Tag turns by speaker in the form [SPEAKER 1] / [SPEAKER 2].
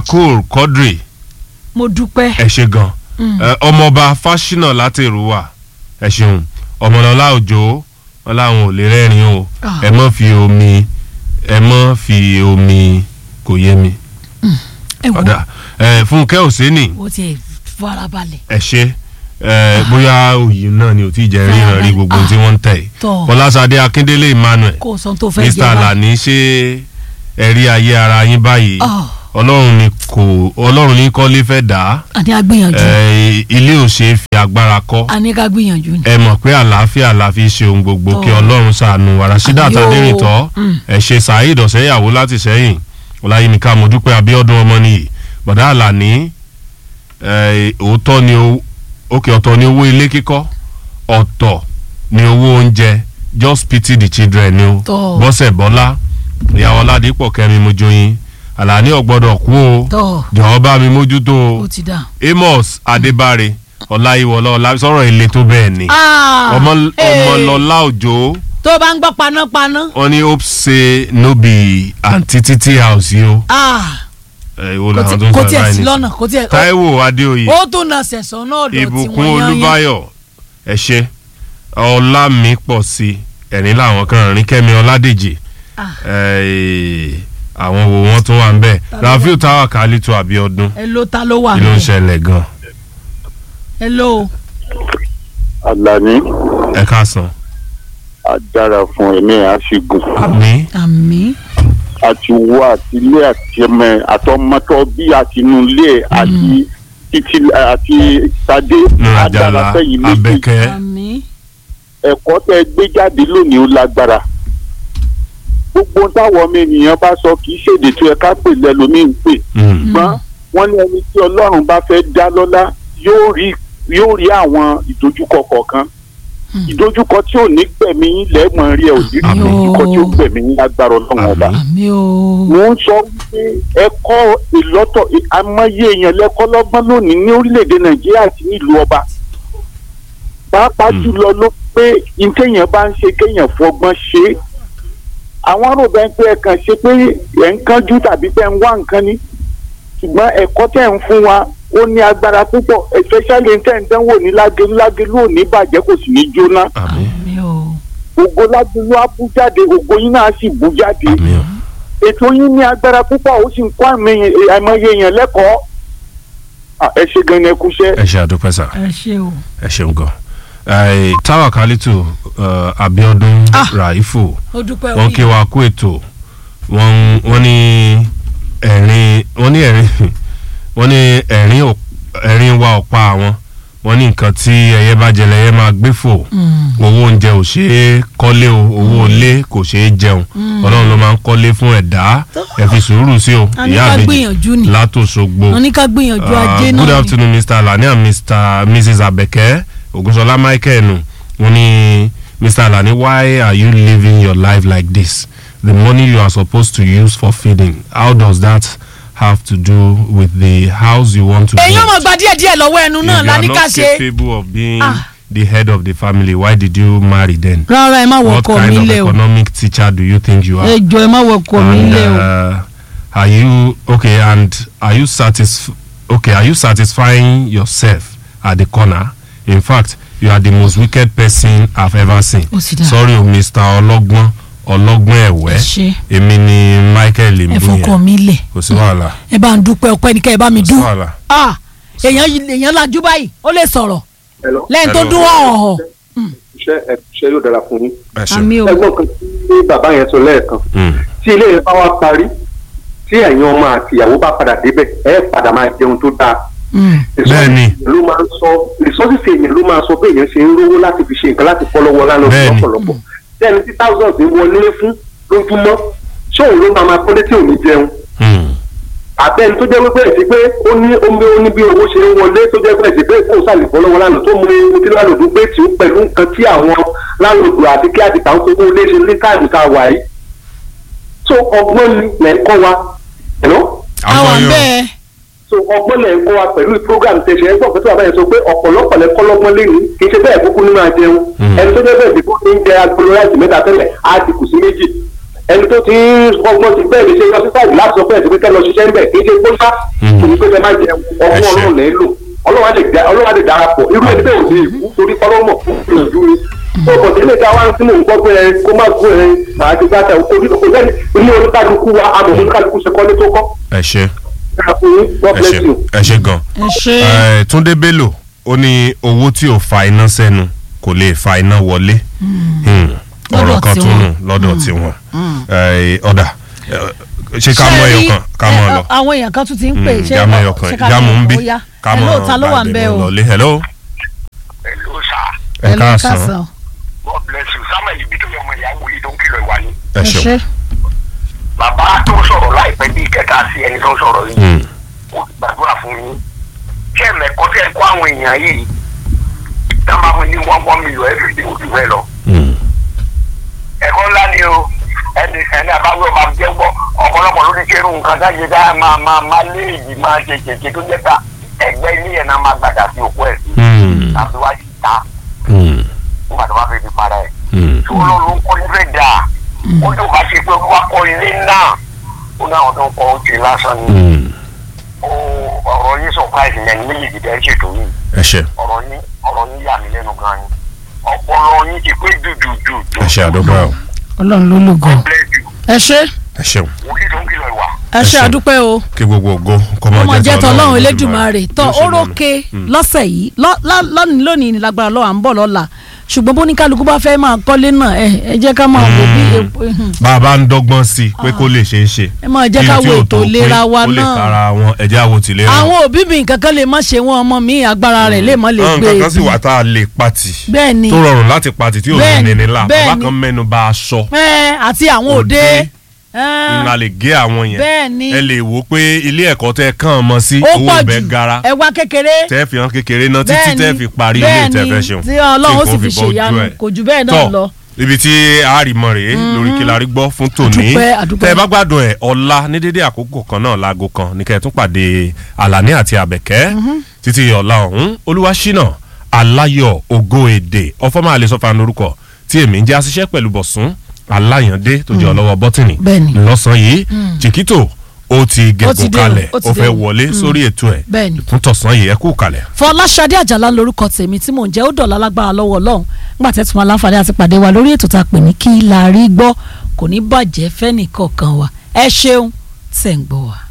[SPEAKER 1] cool quadri
[SPEAKER 2] mo dúpẹ́.
[SPEAKER 1] ẹ ṣe gan Ẹ, ọmọọba fásinà láti èrúwà ẹ ṣeun ọmọlọlá òjò wọn làwọn ò lè rẹ́rìn o
[SPEAKER 2] Ah.
[SPEAKER 1] ẹ mọ́ fi omi ẹ mọ́ fi omi kò yé mi
[SPEAKER 2] ẹ wo
[SPEAKER 1] ọ̀dà ẹ fúnkẹ́ òsénì
[SPEAKER 2] wo ti farabalẹ̀.
[SPEAKER 1] ẹ ṣe ẹ bóyá òyìn náà ni ò tí ì jẹ́ ríran rí gbogbo ohun tí wọ́n ń tẹ̀ yìí
[SPEAKER 2] Tọ́.
[SPEAKER 1] fọlásadé akíndélé emmanuel
[SPEAKER 2] kó o sọ tó fẹ́
[SPEAKER 1] mr
[SPEAKER 2] jẹ báyìí.
[SPEAKER 1] alani ṣe ẹ̀rí ayé ara yín báyìí
[SPEAKER 2] Ah.
[SPEAKER 1] ọlọ́run ni kò ọlọ́run ní kọ́lé fẹ́ dà á
[SPEAKER 2] a ní ká gbìyànjú.
[SPEAKER 1] ẹ, ilé ò ṣe é fi agbára kọ́
[SPEAKER 2] a ní ká gbìyànjú ni.
[SPEAKER 1] ẹ mọ̀ pé àlàáfíà la fi ṣe ohun gbogbo
[SPEAKER 2] Tọ́.
[SPEAKER 1] kí ọlọ́run ṣàánú wa rasheeda
[SPEAKER 2] Àbí o.
[SPEAKER 1] tadérìntọ́
[SPEAKER 2] Mm.
[SPEAKER 1] ẹ ṣe saheed ọ̀sẹ́yàwó láti sẹ́yìn ọláyínká mọ̀dúpẹ́ abíọ́dún ọmọnìyí bọ̀dá àlàní ẹ, òótọ́ ni owó òkè ọ̀tọ̀ ni owó ilé kíkọ́ ọ̀tọ̀ ni owó oúnjẹ just pity the children ni o
[SPEAKER 2] Tọ́.
[SPEAKER 1] bọ́sẹ̀ bọ́lá ìyàwó aládìpọ̀ kẹ́mi mojoyin àlàní ọ̀gbọ́dọ̀ kú o
[SPEAKER 2] tọ́
[SPEAKER 1] jọ̀wọ́ bá mi mójútó o
[SPEAKER 2] ó ti dà.
[SPEAKER 1] amos adébáre ọláyíwọlá ọlá sọ̀rọ̀ ilé tó bẹ́ẹ̀ ni ọmọ ọmọlọlá òjò
[SPEAKER 2] tó o bá ń gbọ́ panápaná.
[SPEAKER 1] wọn ní hope say no be aunty titi house yìí o
[SPEAKER 2] Ah,
[SPEAKER 1] ẹ wo
[SPEAKER 2] kò
[SPEAKER 1] làwọn tó
[SPEAKER 2] tí-
[SPEAKER 1] ń
[SPEAKER 2] kò
[SPEAKER 1] sọ
[SPEAKER 2] tiẹ̀
[SPEAKER 1] báyìí
[SPEAKER 2] sí
[SPEAKER 1] ní.
[SPEAKER 2] lọ́nà kò tiẹ̀.
[SPEAKER 1] táíwò adéoyè
[SPEAKER 2] ó tún na sẹ̀sán náà dọ̀ tí
[SPEAKER 1] ìbùkún
[SPEAKER 2] wọ́n yán yán.
[SPEAKER 1] olúbáyọ̀ ẹ ṣe ọlámi pọ̀ sí ẹ̀rín làwọn kan rìn kẹ́mi ọládèjì
[SPEAKER 2] Ah.
[SPEAKER 1] ẹ, àwọn wo wọn tún wà ń bẹ̀
[SPEAKER 2] Ta ló
[SPEAKER 1] rafiu táwa kálítù abiodun
[SPEAKER 2] ẹ ló ta ló wà
[SPEAKER 1] kí ló ń
[SPEAKER 2] ní.
[SPEAKER 1] ṣẹlẹ̀ gan
[SPEAKER 2] ẹ ló
[SPEAKER 3] Àlàní
[SPEAKER 1] ẹ káàsán
[SPEAKER 3] adára fún ẹ̀mí àṣìgùn
[SPEAKER 1] àmì
[SPEAKER 2] àmì.
[SPEAKER 3] àti wọ àti ilé àti ẹmẹ àtọmọtọ bí àti inú ilé àti títí àti sadé
[SPEAKER 1] nurajala
[SPEAKER 3] fẹ̀yìn méjì
[SPEAKER 1] abẹ́kẹ́
[SPEAKER 2] àmì.
[SPEAKER 3] ẹ̀kọ́ tẹ́ gbé jáde lónìí ó lágbára gbogbo ohun táwọn ọmọ ènìyàn bá sọ kì í ṣèdè tó yẹ ká pè lẹ́lòmíì pè
[SPEAKER 1] Mm.
[SPEAKER 3] ṣùgbọ́n wọ́n ní ẹni tí ọlọ́run bá fẹ́ dá lọ́lá yóò rí yóò rí àwọn ìdojúkọ kọ̀ọ̀kan
[SPEAKER 2] Hmm.
[SPEAKER 3] ìdojúkọ tí ò ní gbẹ̀mí yín lẹ́ẹ̀mọ̀ rí ẹ̀ ò ní rí
[SPEAKER 1] Àmín.
[SPEAKER 3] ìdojúkọ tí ó gbẹ̀mí yín lágbára ọlọ́run ọba.
[SPEAKER 1] Àmín.
[SPEAKER 2] àmì o.
[SPEAKER 3] mo ń sọ wípé ẹ̀kọ́ ìlọ́tọ̀ àmọye èèyàn lẹ́kọ́ lọ́gbọ́n lónìí ní orílẹ̀-èdè nàìjíríà àti nílùú ọba pàápàá
[SPEAKER 1] Hmm.
[SPEAKER 3] jùlọ ló pé ìkéèyàn bá ń ṣe kéèyàn fọgbọ́n ṣe é àwọn arúgbó ẹni pé ẹ kàn ṣe pé ẹ̀ ń kánjú tàbí pé ẹ ń wá nǹkan ni ṣùgbọ́n ẹ̀kọ́ tẹ̀ ń fún wa ó ní agbára púpọ̀ especially tẹ̀ ń dánwò ní lágẹ̀lú lágẹ̀lú ò ní bàjẹ́ kò sì ní jóná
[SPEAKER 1] àmì
[SPEAKER 2] àmì o.
[SPEAKER 3] ògo lágẹ̀lú á bú jáde ògo yín náà sì bú jáde
[SPEAKER 1] àmì o.
[SPEAKER 3] ètò yín ní agbára púpọ̀ ó sì ń kọ́ àmì àìmọye èèyàn lẹ́kọ̀ọ́ Ah, ẹ ṣe gan ni ẹ kúṣẹ́.
[SPEAKER 1] ẹ ṣe àdúpẹ́ sà
[SPEAKER 2] ẹ ṣe o.
[SPEAKER 1] ẹ ṣeun gan. Ẹ, táwa kálítù uh, abiodun
[SPEAKER 2] Ah.
[SPEAKER 1] raifu
[SPEAKER 2] ó dúpẹ́
[SPEAKER 1] wọn kí wa kú ètò wọn wọn ní ẹ̀rín wọn ní ẹ̀rín wọn ní ẹ̀rín ò- ẹ̀rín wa ọ̀pá àwọn wọn ní nǹkan tí ẹyẹ bá jẹ lẹyẹ máa gbé fò owó oúnjẹ ò ṣeé kọ́lé o owó ilé kò ṣeé jẹun ọlọ́run ló máa ń kọ́lé fún ẹ̀dá ẹ fi sùúrù sí o
[SPEAKER 2] a ní
[SPEAKER 1] ìyá
[SPEAKER 2] ká
[SPEAKER 1] àbèjì
[SPEAKER 2] gbìyànjú ni.
[SPEAKER 1] látòṣogbo.
[SPEAKER 2] wọ́n ní ká gbìyànjú
[SPEAKER 1] Uh,
[SPEAKER 2] ajé náà
[SPEAKER 1] good
[SPEAKER 2] ni.
[SPEAKER 1] afternoon mr alani and mr mrs abeke ogunsola michael nu wọ́n ní mr alani why are you living your life like this the money you are supposed to use for feeding how does that have to do with the house you want to
[SPEAKER 2] èyí
[SPEAKER 1] build
[SPEAKER 2] ọmọ gba díẹ̀ díẹ̀ lọ́wọ́ ẹnu náà
[SPEAKER 1] if you
[SPEAKER 2] la
[SPEAKER 1] are
[SPEAKER 2] ní ká
[SPEAKER 1] not
[SPEAKER 2] ṣe.
[SPEAKER 1] capable of being
[SPEAKER 2] Ah.
[SPEAKER 1] the head of the family why did you marry then
[SPEAKER 2] rárá ẹ má wọ
[SPEAKER 1] what
[SPEAKER 2] ọkọ mi
[SPEAKER 1] kind of
[SPEAKER 2] lẹ o.
[SPEAKER 1] economic teacher do you think you are
[SPEAKER 2] ẹ jọ ẹ má wọ ọkọ mi
[SPEAKER 1] and
[SPEAKER 2] lẹ o.
[SPEAKER 1] uh, are you okay and are you satisf okay are you satisfying yourself at the corner in fact you are the most wicked person i've ever seen
[SPEAKER 2] Ó sì dáa.
[SPEAKER 1] sorry o mr ọlọ́gbọ́n ọlọ́gbọ́n
[SPEAKER 2] ẹ
[SPEAKER 1] ẹ̀wẹ́
[SPEAKER 2] ṣe
[SPEAKER 1] èmi ni michael
[SPEAKER 2] ẹ fọkọ
[SPEAKER 1] imbuye
[SPEAKER 2] mi lẹ.
[SPEAKER 1] kò sí wàhálà
[SPEAKER 2] ẹ bá ń dúpẹ́ ọpẹ́ ní kẹ́ ẹ bá mi
[SPEAKER 1] kò sí
[SPEAKER 2] dún.
[SPEAKER 1] wàhálà
[SPEAKER 2] Ah, èèyàn yìí- èèyàn lajú báyìí ó lè sọ̀rọ̀
[SPEAKER 4] Hello.
[SPEAKER 2] lẹ́yìn tó
[SPEAKER 1] Hello.
[SPEAKER 2] dún ọ̀họ̀.
[SPEAKER 4] iṣẹ́ ẹ iṣẹ́ yóò dára fún yín.
[SPEAKER 1] ẹ ṣe
[SPEAKER 2] àmì o.
[SPEAKER 4] ẹgbọ́n kan tí bàbá yẹn sọ lẹ́ẹ̀kan
[SPEAKER 1] Mm.
[SPEAKER 4] tí ilé yẹn bá wá parí tí ẹ̀yin ọmọ àti ìyàwó bá padà débẹ̀ ẹ padà máa jẹun tó dáa.
[SPEAKER 2] Mm.
[SPEAKER 1] Bẹ́ẹ̀ni.
[SPEAKER 4] ló máa ń sọ resources èèyàn ló máa sọ bí èèyàn ṣe ń rówó láti fi ṣe nǹkan láti fọ́ lọ́wọ́ lánàá
[SPEAKER 1] Bẹ́ẹ̀ni.
[SPEAKER 4] lọ́pọ̀lọpọ̀ tẹ́ni tí thousands ń wọlé fún lójúmọ́ ṣé òun ló máa máa kọ́lé tí ò ní jẹun
[SPEAKER 1] Mm.
[SPEAKER 4] àbẹ́ni tó jẹ́ pé bẹ́ẹ̀ sí pé ó ní omi ó ní bí owó ṣe ń wọlé tó jẹ́ bẹ́ẹ̀ sí pé kó sàlẹ̀ fọ́ lọ́wọ́ lánàá tó mú ewu tí lánàá gbé tí ó pẹ̀lú nǹkan tí àwọn lánàá àti kí àti tàwọn tó kún lé ṣe ní táìmù tá a wà yìí. so ọgbọ́n ni lẹ́ ń kọ́ wa ẹ̀nà
[SPEAKER 2] àwọn
[SPEAKER 1] Àwọn yóò-
[SPEAKER 2] bẹ́ẹ̀
[SPEAKER 4] so ọgbọ́n lẹ́ ń kọ́ wa pẹ̀lú program tẹ̀sẹ̀ ẹgbọ́n pẹ̀lú àbáyẹ sọ pé ọ̀pọ̀lọpọ̀ lẹ́ kọ́ lọ́gbọ́n lé ní kì í ṣe bẹ́ẹ̀ kúkú ní máa jẹun
[SPEAKER 1] Mm.
[SPEAKER 4] ẹni tó jẹ́ bẹ́ẹ̀ sí kó ń jẹ agolo láti mẹ́ta tẹ́lẹ̀ á ti kù sí méjì ẹni tó ti ọgbọ́n ti bẹ́ẹ̀ ní ṣe lọ sí sáìdì láti sọ pé ẹ̀sìn pé kẹ́ lọ ṣiṣẹ́ ńbẹ̀ kí ṣe gbóṣá kò ní pé kẹ́ má jẹ ọgbọ́n
[SPEAKER 1] Ẹ ṣé.
[SPEAKER 4] ọlọ́run lẹ́ lò ọlọ́run á lè dá- ọlọ́run á lè darapọ̀ irú ẹni bẹ́ẹ̀ ò ní ìkú torí ọlọ́mọ̀ ìjú ni tó bọ̀ sílé ta wá ń sínú nǹkan pé ẹ kó má gbó ẹ màá ti gbàtà kò ní kò lẹ́ni ní oníkálukú wa àmọ̀ oníkálukú ṣe kọ́lé tó kọ́
[SPEAKER 1] ẹ ṣe
[SPEAKER 4] ká fún yín God
[SPEAKER 1] ẹ
[SPEAKER 4] bless
[SPEAKER 1] ṣe
[SPEAKER 4] you.
[SPEAKER 1] ẹ ṣe gan.
[SPEAKER 2] ẹ ṣe
[SPEAKER 1] Eh, Túndé Bello ó ní owó tí ò fa iná sẹ́nu kò lè fa iná wọlé Hmm. ọ̀rọ̀
[SPEAKER 2] Lọ́dọ̀
[SPEAKER 1] kan tún
[SPEAKER 2] tiwọn.
[SPEAKER 1] nù lọ́dọ̀ tiwọn Eh, ọ̀dà eh, ṣé ká mọ
[SPEAKER 2] Ṣé
[SPEAKER 1] ẹyọ
[SPEAKER 2] rí,
[SPEAKER 1] kan ká mọ
[SPEAKER 2] ẹ,
[SPEAKER 1] lọ
[SPEAKER 2] àwọn èèyàn kan tún ti ń pè
[SPEAKER 1] Hmm,
[SPEAKER 2] ṣé
[SPEAKER 1] jámọ ẹyọ kan
[SPEAKER 2] ṣé ká
[SPEAKER 1] jámọ ń bí
[SPEAKER 2] ó yá
[SPEAKER 1] ká
[SPEAKER 2] ẹ
[SPEAKER 1] mọ
[SPEAKER 2] lóòótọ́ ló wà ń bẹ o
[SPEAKER 1] lọlé hello
[SPEAKER 5] Hello, sir.
[SPEAKER 1] ẹ
[SPEAKER 2] Ẹ lọ
[SPEAKER 1] káàsán
[SPEAKER 5] God bless you. Samuel Ibitoye ọmọ ìyàwó yìí tó ń kìlọ̀ ìwà ni.
[SPEAKER 1] ẹ
[SPEAKER 2] ẹ
[SPEAKER 1] ṣeun
[SPEAKER 2] ṣe
[SPEAKER 5] Bàbá tó sọ̀rọ̀ láìpẹ́ bíi kẹta sí ẹni tó ń sọ̀rọ̀ yìí.
[SPEAKER 1] Hmm.
[SPEAKER 5] Ó ti gbàdúrà fún yín. Ṣé ẹ̀mẹ̀kọ́ tẹ́ ẹ kó àwọn èèyàn yìí? Tá a máa fún ní one one million every day ojú bẹ́ẹ̀ lọ.
[SPEAKER 1] Hmm.
[SPEAKER 5] Ẹ̀kọ́ ńlá ni o. Ẹni ẹni àbáwọ̀ máa jẹ́ gbọ́. Ọ̀pọ̀lọpọ̀ ló ti kéré nǹkan dájẹ́ dá máa máa máa lé èyí máa ṣe ṣèṣe tó jẹ́ ká ẹgbẹ́ ilé yẹn náà máa gbàdá sí òkú ẹ̀ sí.
[SPEAKER 1] Hmm.
[SPEAKER 5] Láti wá sí ta
[SPEAKER 1] Hmm.
[SPEAKER 5] nígbà tó bá fẹ́ fi para ẹ̀.
[SPEAKER 1] Hmm.
[SPEAKER 5] tí wọn lọ kọ́ ilé dà ó tó bá ṣe pé wọ́n kọ́ ilé náà ó náà tó ń kọ́ ó ti lásán ni
[SPEAKER 1] Hmm.
[SPEAKER 5] ó ọ̀rọ̀ yín surprise yẹn ní méjì dẹ́ ṣètò yìí
[SPEAKER 1] ẹ ṣe
[SPEAKER 5] ọ̀rọ̀ yín ọ̀rọ̀ yín yà mí lẹ́nu gan ni ọpọlọ yín ti pé jùjùjù
[SPEAKER 1] ẹ ṣe àdúgbò ẹ o
[SPEAKER 2] ọlọ́run ló lò gan
[SPEAKER 5] bless you
[SPEAKER 2] ẹ ṣe
[SPEAKER 1] ẹ ṣeun
[SPEAKER 5] wòlíì tó ń kìlọ̀ ìwà
[SPEAKER 2] ẹ ṣe
[SPEAKER 1] ṣeun.
[SPEAKER 2] àdúpẹ́ o
[SPEAKER 1] kí gbogbo ògo kó máa
[SPEAKER 2] ọmọ jẹ́ tọ́lọ́run
[SPEAKER 1] Elédùmarè.
[SPEAKER 2] elédùmarè tọ́
[SPEAKER 1] Yóò ṣe
[SPEAKER 2] orókè
[SPEAKER 1] lọ́nà.
[SPEAKER 2] lọ́sẹ̀ yìí lọ́- lá- lónìí lónìí ní lágbára lọ́wọ́ à ń bọ̀ lọ́la ṣùgbọ́n bó ní kálukú bá fẹ́ máa kọ́lé náà ẹ ẹ jẹ́ ká máa wò bí epo
[SPEAKER 1] bá a bá ń dọ́gbọ́n sí i pé kó lè ṣeé ṣe
[SPEAKER 2] ẹ máa jẹ́ ká
[SPEAKER 1] Kí n tí
[SPEAKER 2] wo
[SPEAKER 1] ò
[SPEAKER 2] ètò
[SPEAKER 1] tó
[SPEAKER 2] ìlera
[SPEAKER 1] pé
[SPEAKER 2] wa
[SPEAKER 1] ó lè
[SPEAKER 2] náà.
[SPEAKER 1] kára wọn ẹ̀jẹ̀ àwo tìlera
[SPEAKER 2] àwọn òbí mi nǹkan kan lè má ṣe wọn ọmọ mi agbára rẹ̀ lè má lè
[SPEAKER 1] àwọn
[SPEAKER 2] gbé
[SPEAKER 1] nǹkan kan sì wà tá a lè pati
[SPEAKER 2] bẹ́ẹ̀ ni
[SPEAKER 1] tó rọrùn láti pati tí ò ní
[SPEAKER 2] Bẹ́ẹ̀ni,
[SPEAKER 1] nínú la
[SPEAKER 2] bẹ́ẹ̀ni.
[SPEAKER 1] bàbá kan mẹ́nu bà aṣọ
[SPEAKER 2] ẹ àti àwọn òde
[SPEAKER 1] Òde.
[SPEAKER 2] ẹ,
[SPEAKER 1] ńlá lè gé àwọn yẹn
[SPEAKER 2] Bẹ́ẹ̀ni.
[SPEAKER 1] ẹ lè wò ó pé ilé ẹ̀kọ́ tẹ kàn mọ́ sí
[SPEAKER 2] ó
[SPEAKER 1] owó
[SPEAKER 2] pọ̀
[SPEAKER 1] ibẹ̀
[SPEAKER 2] jù
[SPEAKER 1] gara
[SPEAKER 2] ẹ wá kékeré
[SPEAKER 1] tẹ́ fi hàn kékeré náà títí
[SPEAKER 2] Bẹ́ẹ̀ni,
[SPEAKER 1] tẹ́ fi parí ilé
[SPEAKER 2] bẹ́ẹ̀ni,
[SPEAKER 1] tẹ́ fẹ́ ṣeun
[SPEAKER 2] tí Ọlọ́run ó
[SPEAKER 1] tí
[SPEAKER 2] sì
[SPEAKER 1] nǹkan
[SPEAKER 2] fi
[SPEAKER 1] bọ́ ojú
[SPEAKER 2] ṣèyanu,
[SPEAKER 1] ẹ̀.
[SPEAKER 2] kò jù bẹ́ẹ̀ náà
[SPEAKER 1] Tọ́,
[SPEAKER 2] lọ.
[SPEAKER 1] ibi tí àárìmọ̀ rèé lórí kí la rí gbọ́ fún tòní
[SPEAKER 2] Àdúpẹ́, àdúpẹ́.
[SPEAKER 1] tẹ́ ẹ bá gbádùn ẹ̀ ọ̀la ní dédé àkókò kan náà láago kan ní kẹ́ ẹ tún pàdé Àlàní àti Àbẹ̀kẹ́ títí ọ̀la ọ̀hún Olúwaṣínà Aláyọ̀ Ògo Èdè ọ̀fọ́mọ́ àlesọ́fà lórúkọ tí èmi ń jẹ́ aṣiṣẹ́ pẹ̀lú Bọ̀sún Aláyàndé tó jẹ́ ọlọ́wọ́ bọ́tìnì
[SPEAKER 2] Bẹ́ẹ̀ni.
[SPEAKER 1] lọ́sàn-án yìí Chiquito ó ti
[SPEAKER 2] Ó ti
[SPEAKER 1] gẹ̀gùn
[SPEAKER 2] dé o,
[SPEAKER 1] kalẹ̀
[SPEAKER 2] ó ti
[SPEAKER 1] ó
[SPEAKER 2] dé
[SPEAKER 1] fẹ́
[SPEAKER 2] o.
[SPEAKER 1] wọlé sórí ètò ẹ̀
[SPEAKER 2] Bẹ́ẹ̀ni.
[SPEAKER 1] fún tọ̀sán yìí ẹ kú kalẹ̀.
[SPEAKER 2] Fọláṣadé Àjàlá lórúkọ tèmi tí mò ń jẹ́ ó dọ̀la lágbára lọ́wọ́ Ọlọ́run nígbà tẹ́ tún máa láǹfààní àti pàdé wa lórí ètò tá a pè ní kí la rí gbọ́ kò ní bàjẹ́ fẹ́nìkọ̀ọ̀kan wa ẹ ṣeun tẹ̀ ń gbọ́ wa.